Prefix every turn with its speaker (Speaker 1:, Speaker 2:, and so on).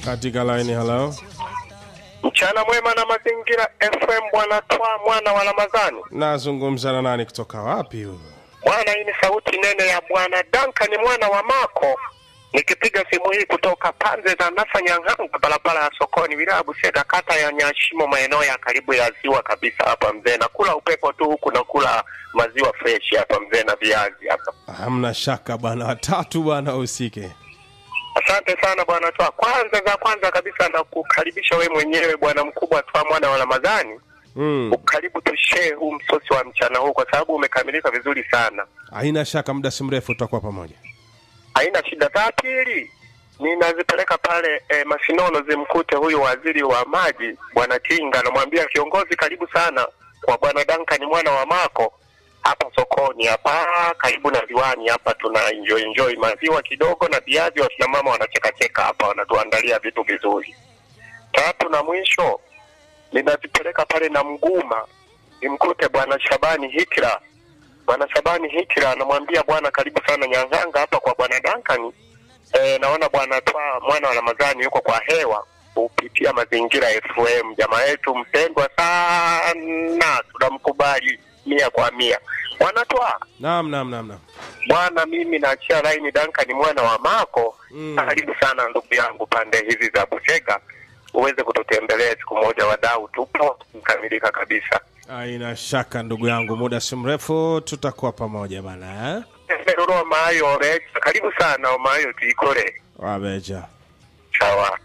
Speaker 1: katika line halo
Speaker 2: Mchana mwema na mazingira FM, bwana Twa mwana wa Ramadhani.
Speaker 1: nazungumza na nani kutoka wapi huyu
Speaker 2: Bwana, hii ni sauti nene ya bwana Duncan mwana wa Mako, nikipiga simu hii kutoka pande za Nasanyang'anga, barabara ya sokoni, wilaya Busega, kata ya Nyashimo, maeneo ya karibu ya ziwa kabisa hapa mzee. Nakula upepo tu huku, nakula maziwa fresh hapa mzee na viazi hapa.
Speaker 1: hamna shaka bwana watatu bwana usike
Speaker 2: Asante sana bwana Twa. Kwanza za kwanza kabisa nakukaribisha we mwenyewe bwana mkubwa Twa mwana wa Ramadhani
Speaker 1: mm.
Speaker 2: karibu tushee huu msosi wa mchana huu kwa sababu umekamilika vizuri sana.
Speaker 1: haina shaka muda si mrefu tutakuwa pamoja
Speaker 2: Haina shida. Za pili ninazipeleka pale e, Masinono zimkute huyu waziri wa maji bwana Tinga, namwambia kiongozi, karibu sana kwa bwana Duncan mwana wa Mako hapa sokoni hapa karibu na diwani hapa, tuna enjoy enjoy maziwa kidogo na viazi, wakina mama wanachekacheka hapa, wanatuandalia vitu vizuri. Tatu na mwisho ninazipeleka pale na Mguma nimkute bwana Shabani Hikra bwana Shabani Hikra anamwambia bwana, karibu sana Nyang'anga hapa kwa bwana Duncan. E, naona bwana Twa mwana wa Ramadhani yuko kwa hewa kupitia Mazingira FM, jamaa yetu mpendwa sana, tunamkubali mia kwa mia. Bwana Twa
Speaker 1: naam naam naam naam
Speaker 2: bwana, mimi naachia laini Duncan mwana wa Mako.
Speaker 1: Mm.
Speaker 2: Karibu sana ndugu yangu pande hizi za Busega, uweze kututembelea siku moja, wadau tupo mkamilika kabisa.
Speaker 1: haina shaka ndugu yangu muda si mrefu tutakuwa pamoja bana eh?
Speaker 2: Ruroma mayo orecha karibu sana omayo tuikore
Speaker 1: wabeja
Speaker 2: sawa